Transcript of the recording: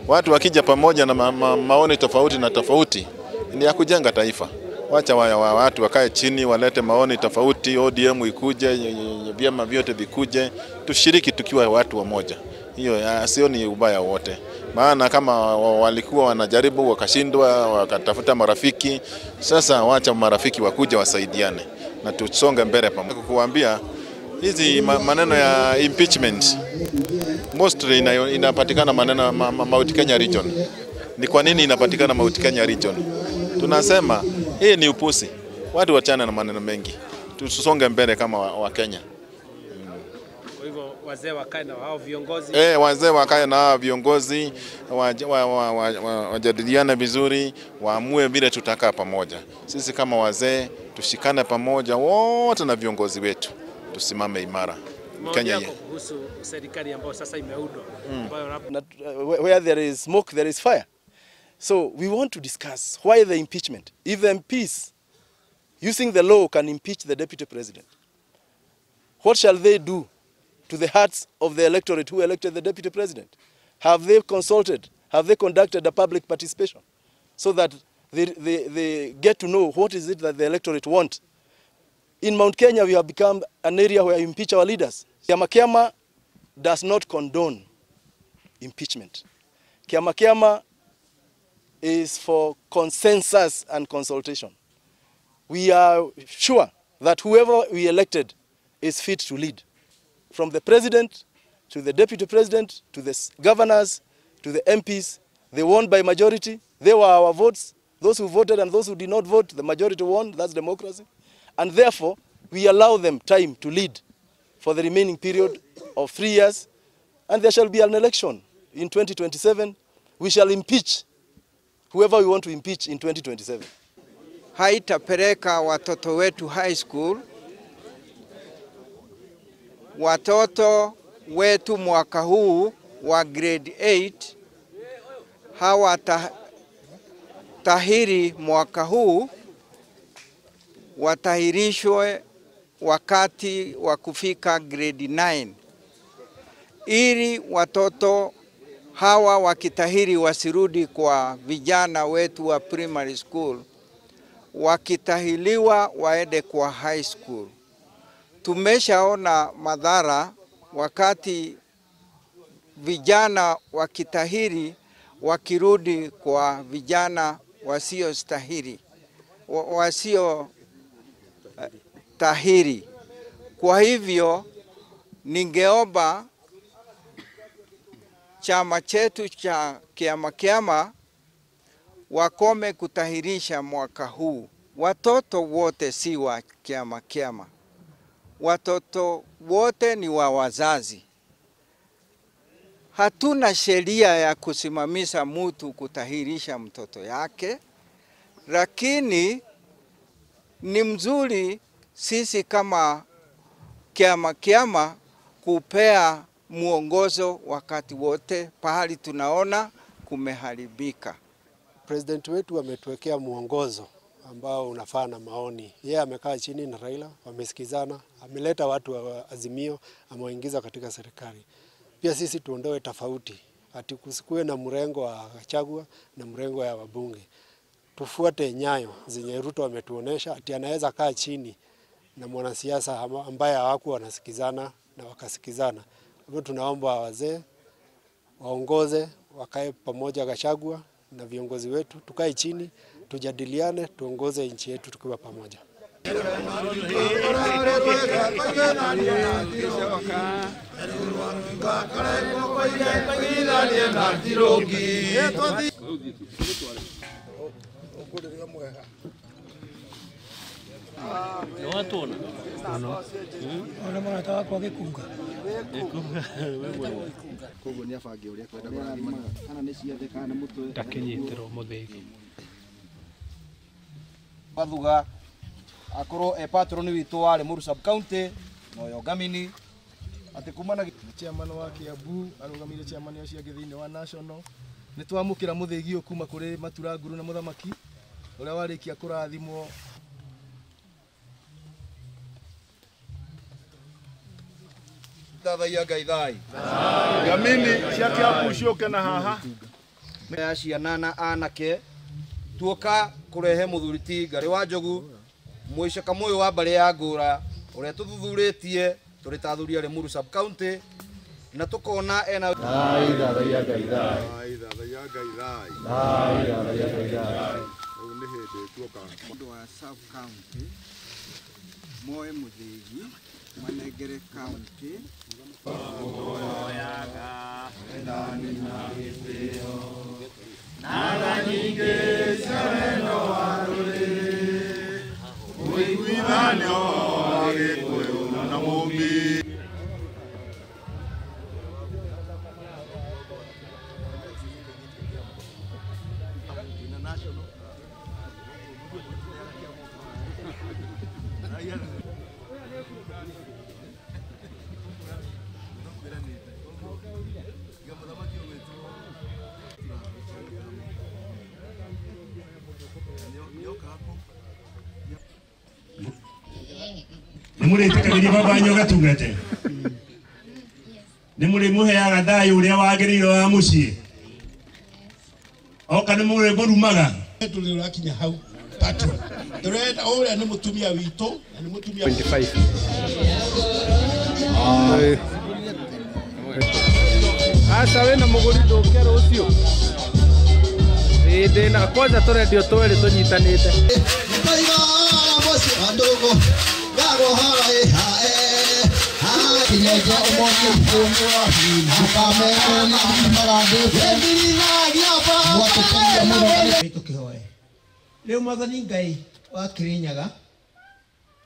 Watu wakija pamoja na ma ma maoni tofauti na tofauti ni ya kujenga taifa. Wacha wa, wa, watu wakae chini walete maoni tofauti, ODM ikuje, vyama vyote vikuje, tushiriki tukiwa watu wamoja. Hiyo sioni ubaya wote, maana kama walikuwa wanajaribu wakashindwa, wakatafuta marafiki. Sasa wacha marafiki wakuja wasaidiane na tusonge mbele pamoja. Kukuambia hizi maneno ya impeachment mostly ina, inapatikana maneno ma, ma, Mount Kenya region. Ni kwa nini inapatikana Mount Kenya region? Tunasema hii ni upusi, watu wachane na maneno mengi, tusonge mbele kama wa, wa Kenya. Kwa hivyo wazee wakae na hao viongozi Eh, wazee wakae na hao viongozi wajadiliane wa, wa, wa, wa vizuri, waamue vile tutakaa pamoja. Sisi kama wazee tushikane pamoja wote na viongozi wetu, tusimame imara. Kenya yako kuhusu serikali ambayo sasa imeundwa mm. where there is smoke there is fire. So we want to discuss why the impeachment. If the MPs using the law can impeach the deputy president, what shall they do to the hearts of the electorate who elected the deputy president? Have they consulted? Have they conducted a public participation so that they, they, they get to know what is it that the electorate want? In Mount Kenya, we have become an area where we impeach our leaders. Kiama Kiama does not condone impeachment. Kiama Kiama is for consensus and consultation. We are sure that whoever we elected is fit to lead. From the president to the deputy president to the governors to the MPs, they won by majority. They were our votes. Those who voted and those who did not vote, the majority won. That's democracy. And therefore, we allow them time to lead for the remaining period of three years. And there shall be an election in 2027. We shall impeach whoever we want to impeach in 2027. Haitapeleka watoto wetu high school. Watoto wetu mwaka huu wa grade 8 hawatahiri mwaka huu, watahirishwe wakati wa kufika grade 9 ili watoto hawa wakitahiri wasirudi kwa vijana wetu wa primary school, wakitahiliwa waende kwa high school. Tumeshaona madhara wakati vijana wakitahiri wakirudi kwa vijana wasiostahili wasio tahiri. Kwa hivyo ningeomba chama chetu cha Kiama Kiama wakome kutahirisha mwaka huu. Watoto wote si wa Kiama Kiama, watoto wote ni wa wazazi. Hatuna sheria ya kusimamisha mtu kutahirisha mtoto yake, lakini ni mzuri sisi kama Kiama Kiama kupea mwongozo wakati wote pahali tunaona kumeharibika. President wetu ametuwekea mwongozo ambao unafaa na maoni. Yeye amekaa chini na Raila, wamesikizana, ameleta watu wa Azimio, amewaingiza katika serikali. Pia sisi tuondoe tofauti, ati kusikuwe na mrengo wa Gachagua na mrengo ya wabunge. Tufuate nyayo zenye Ruto ametuonesha, ati anaweza kaa chini na mwanasiasa ambaye hawakuwa wanasikizana na wakasikizana. Hivyo tunaomba wazee waongoze, wakae pamoja, Gachagua na viongozi wetu, tukae chini, tujadiliane, tuongoze nchi yetu tukiwa pamoja. Nĩwatuona ona mũrata wakwa gĩkunga koguo nĩ abange ũrĩa kwenda kũrathimaga kana nĩ ciothe kana nĩ mũtwe ndakĩnyitĩrwo mũthĩgi wathuga akorwo e patron witũ wa Limuru sub county na ũyũ ngamini atĩ kumana chairman wa Kiambu arũgamĩrĩire chairman ũcio angĩ thĩinĩ wa national nĩ twamũkĩra mũthĩgi ũyũ kuma kũrĩ matura nguru na mũthamaki ũrĩa warĩkia kũrathimwo tathagia ngai thai ngamini cia Kiambu ciũke na haha ya ciana na anake tuoka kurehe muthuri ti ngari wa njogu muicaka muyu wa mbari ya ngura uria tuthuthuritie turi ta athuri a Limuru sub county na tukona ena Mũndũ wa sub county moe mũthĩgi manengere county nä må rä tä kagä baba wanyu gatungate nä må rä må heaga thayå å rä a wagä rä ire wa må ciä oka nä må rä må rumaga tå rä rakinya hau patron tå renda å rä a nä må tumia witå na nä må tumia aca wä na må gå ri ndå ke rå cio ndä na kwanja tå rendio twä rä tå nyitanä te rä u mwathani ngai wa kä rä nyaga